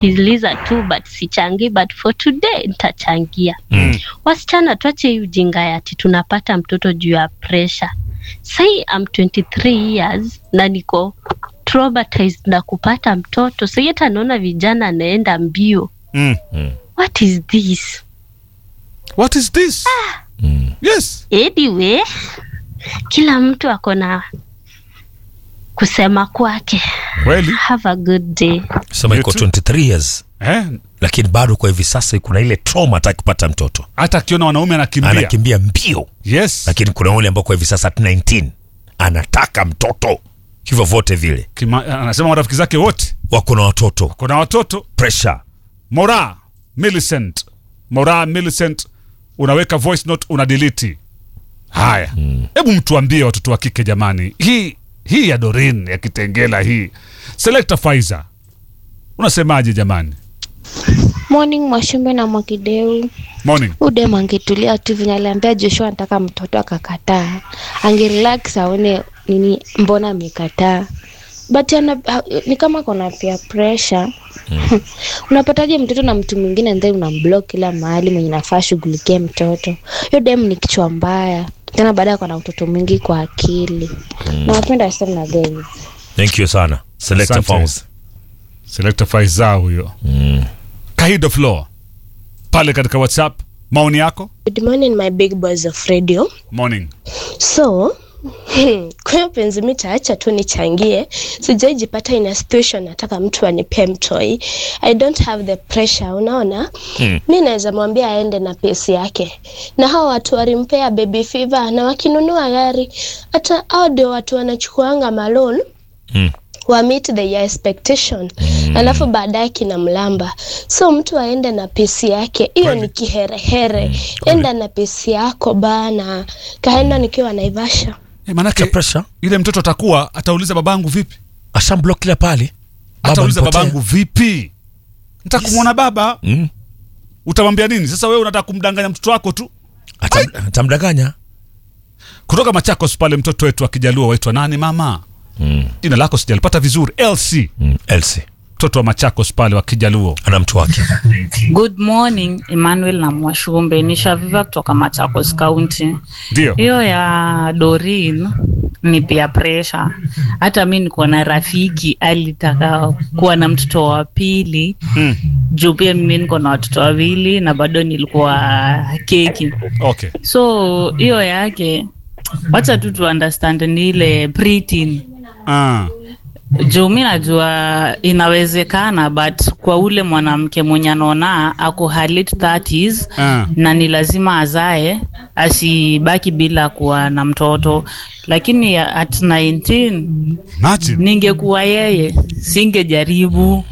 niliza tu but sichangii but for today nitachangia Mm. wasichana tuache hii ujinga ya ati tunapata mtoto juu ya pressure sai am 23 years na niko traumatized na kupata mtoto sai hata naona vijana anaenda mbio Mm. what is this What is this? Yes. anyway kila mtu ako na kusema kwake Kweli. have a good day sema You iko too. 23 years Eh, lakini bado kwa hivi sasa kuna ile trauma hata kupata mtoto hata akiona wanaume anakimbia. anakimbia mbio Yes. lakini kuna ule ambao kwa hivi sasa at 19 anataka mtoto hivyo vote vile Kima, anasema marafiki zake wote wako na watoto kuna watoto. pressure Mora Millicent, Mora Millicent, unaweka voice note una delete. Haya, hebu mtuambie watoto wa kike jamani, hii hii ya Dorin ya Kitengela hii, Selector Faiza, unasemaje jamani? Morning Mwashumbe na Mwakideu. Morning. Udem angetulia tu venye aliambia Joshua anataka mtoto akakataa, angerelax aone nini, mbona amekataa but ana, ha, ni kama kona pia pressure unapataje mtoto na mtu mwingine and then unamblock kila mahali mwenye nafaa shughulikie mtoto. Hiyo dem ni kichwa mbaya tena, baada ya kuwa na utoto mwingi kwa akili. Nawapenda sana na guys. thank you sana selector Asante. Fauzi. Selector Faiza huyo. Kahido Floor pale katika WhatsApp, maoni yako? Good morning my big boys of radio. Morning. So kwa hiyo penzi mi taacha tu nichangie. Sijaijipata in a situation nataka mtu anipee mtoi. I don't have the pressure, unaona? Mi naweza mwambia aende na pesi yake, na hao watu walimpea baby fever, na wakinunua gari, hata hao ndio watu wanachukuanga malon Mm. wa meet the expectation alafu baadaye kina mlamba so mtu aende na pesi yake hiyo ni kiherehere enda na pesi yako bana kaenda nikiwa naivasha Eh, manake Cha pressure yule mtoto atakuwa atauliza babangu vipi? ashamblock kila pale Baba Atauliza amepotea. babangu vipi? Nataka kumwona baba. mm. Utamwambia nini? Sasa wewe unataka kumdanganya mtoto wako tu. Atam- atamdanganya Kutoka Machakos pale mtoto wetu akijaluo waitwa nani mama? mm. Jina lako sijalipata vizuri. LC. mm. Elsie Mtoto wa Machakos pale wa Kijaluo. ana mtu wake Good morning, Emmanuel na Mwashumbe. Ni Shaviva kutoka Machakos County. Ndio. Hiyo ya Dorin ni pia pressure. Hata mi niko na rafiki alitaka kuwa na mtoto wa pili Mm. juu pia mimi niko na watoto wawili na bado nilikuwa keki, Okay. so hiyo yake wacha tu tu understand ni ile preteen Ah. juu mi najua inawezekana but kwa ule mwanamke mwenye anaona ako her late 30s Ah. na ni lazima azae asibaki bila kuwa na mtoto lakini at 19 Imagine. ningekuwa yeye singejaribu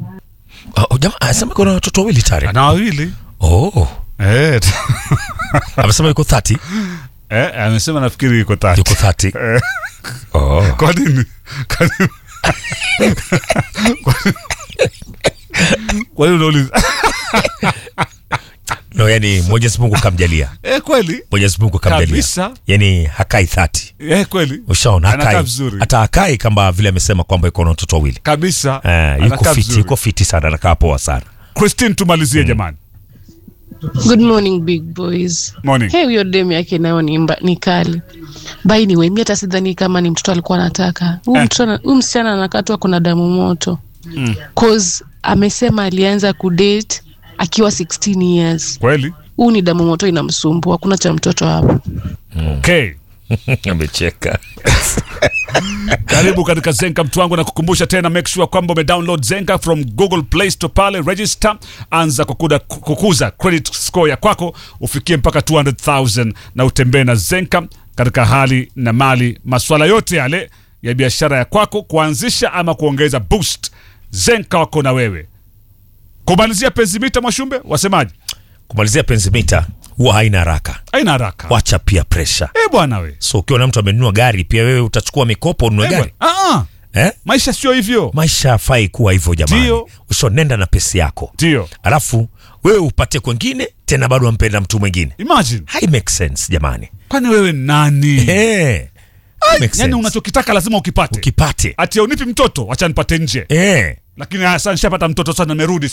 oh, jamaa anasema kuna watoto wawili tayari Ana wawili. oh. Eh. amesema yuko 30 Eh, amesema nafikiri yuko tatu. yuko 30 oh. Kwa nini? Kwa nini? Kwa nini unauliza? no yani mwenyezi mungu kamjalia Eh, kweli? mwenyezi mungu kamjalia Kabisa. yani hakai 30 Eh, kweli? ushaona Anakaa hakai vizuri. hata hakai kama vile amesema kwamba iko na watoto wawili Kabisa. eh, yuko Anakaa fiti vizuri. yuko fiti sana anakaa poa sana Christine tumalizie jamani. Good morning big boys. Morning. Hey, huyo demu yake nayo ni, mba, ni kali. By the way, mi hata sidhani kama ni mtoto alikuwa anataka. Huyu Eh. mtoto ana- huyu msichana anakaa tu ako na damu moto. Cause amesema alianza kudate akiwa 16 years. Kweli? Huu ni damu moto inamsumbua. Hakuna cha mtoto hapo. Okay. amecheka karibu katika zenka mtu wangu na kukumbusha tena make sure kwamba umedownload zenka from google play store pale register anza kukuda, kukuza credit score ya kwako ufikie mpaka 200000 na utembee na zenka katika hali na mali maswala yote yale ya biashara ya kwako kuanzisha ama kuongeza boost zenka wako na wewe kumalizia penzimita mwashumbe wasemaji kumalizia penzi mita huwa haina haraka aina haraka wacha pia presha Eh bwana we so ukiwa na mtu amenunua gari pia wewe utachukua mikopo ununue Eh, gari bwana. Ah, ah. eh? maisha sio hivyo maisha yafai kuwa hivyo jamani Ndio. ushonenda na pesi yako ndio alafu wewe upate kwengine tena bado wampenda mtu mwingine imagine hai make sense jamani kwani wewe ni nani hey. Makes yani sense. unachokitaka lazima ukipate ukipate ati unipi mtoto wacha nipate nje eh. lakini ah, sasa nishapata mtoto sasa nimerudi